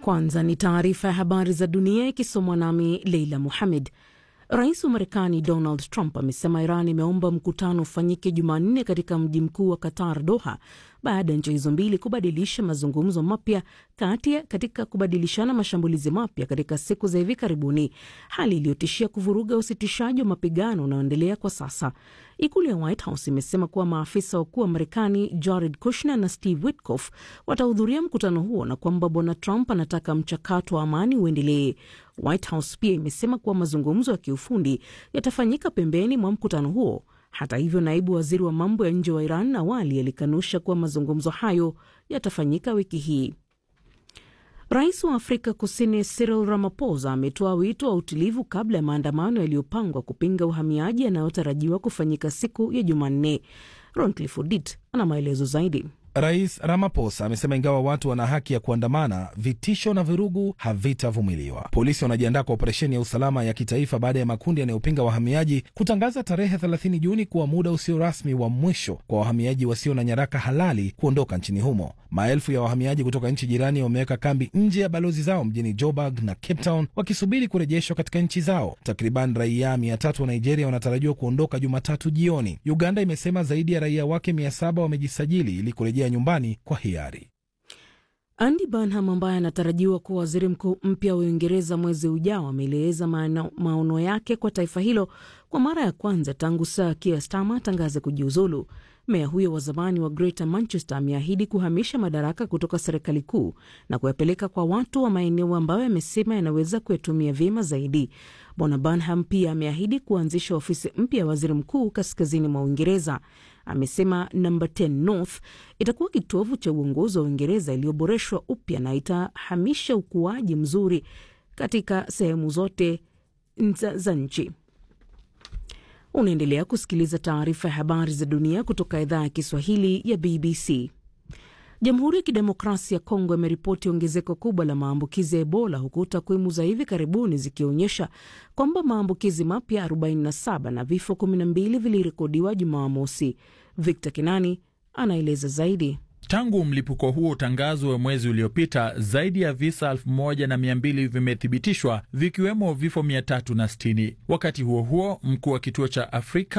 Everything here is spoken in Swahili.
Kwanza ni taarifa ya habari za dunia ikisomwa nami Leila Muhamed. Rais wa Marekani Donald Trump amesema Iran imeomba mkutano ufanyike Jumanne katika mji mkuu wa Qatar, Doha, baada ya nchi hizo mbili kubadilisha mazungumzo mapya kati katika kubadilishana mashambulizi mapya katika siku za hivi karibuni, hali iliyotishia kuvuruga usitishaji wa mapigano unaoendelea kwa sasa. Ikulu ya White House imesema kuwa maafisa wakuu wa Marekani Jared Kushner na Steve Witkoff watahudhuria mkutano huo na kwamba bwana Trump anataka mchakato wa amani uendelee. White House pia imesema kuwa mazungumzo ya kiufundi yatafanyika pembeni mwa mkutano huo. Hata hivyo, naibu waziri wa mambo ya nje wa Iran awali alikanusha kuwa mazungumzo hayo yatafanyika wiki hii. Rais wa Afrika Kusini Cyril Ramaphosa ametoa wito wa utulivu kabla ya maandamano yaliyopangwa kupinga uhamiaji yanayotarajiwa kufanyika siku ya Jumanne. Roncliffe Odit ana maelezo zaidi. Rais Ramaphosa amesema ingawa watu wana haki ya kuandamana, vitisho na vurugu havitavumiliwa. Polisi wanajiandaa kwa operesheni ya usalama ya kitaifa baada ya makundi yanayopinga wahamiaji kutangaza tarehe 30 Juni kuwa muda usio rasmi wa mwisho kwa wahamiaji wasio na nyaraka halali kuondoka nchini humo. Maelfu ya wahamiaji kutoka nchi jirani wameweka kambi nje ya balozi zao mjini Joburg na Cape Town wakisubiri kurejeshwa katika nchi zao. Takriban raia mia tatu wa Nigeria wanatarajiwa kuondoka Jumatatu jioni. Uganda imesema zaidi ya raia wake mia saba wamejisajili ili kurejea nyumbani kwa hiari. Andy Burnham ambaye anatarajiwa kuwa waziri mkuu mpya wa Uingereza mwezi ujao ameeleza maono yake kwa taifa hilo kwa mara ya kwanza tangu Sir Keir Starmer atangaze kujiuzulu. Meya huyo wa zamani wa Greater Manchester ameahidi kuhamisha madaraka kutoka serikali kuu na kuyapeleka kwa watu wa maeneo ambayo yamesema yanaweza kuyatumia vyema zaidi. Bwana Burnham pia ameahidi kuanzisha ofisi mpya ya waziri mkuu kaskazini mwa Uingereza. Amesema namba 10 North itakuwa kitovu cha uongozi wa Uingereza iliyoboreshwa upya na itahamisha ukuaji mzuri katika sehemu zote za nchi. Unaendelea kusikiliza taarifa ya habari za dunia kutoka idhaa ya Kiswahili ya BBC. Jamhuri ya Kidemokrasia ya Kongo imeripoti ongezeko kubwa la maambukizi ya Ebola, huku takwimu za hivi karibuni zikionyesha kwamba maambukizi mapya 47 na vifo 12 vilirekodiwa Jumamosi. Victor Kinani anaeleza zaidi. Tangu mlipuko huo utangazwe mwezi uliopita, zaidi ya visa 1200 vimethibitishwa vikiwemo vifo 360. Wakati huo huo, mkuu wa kituo cha Afrika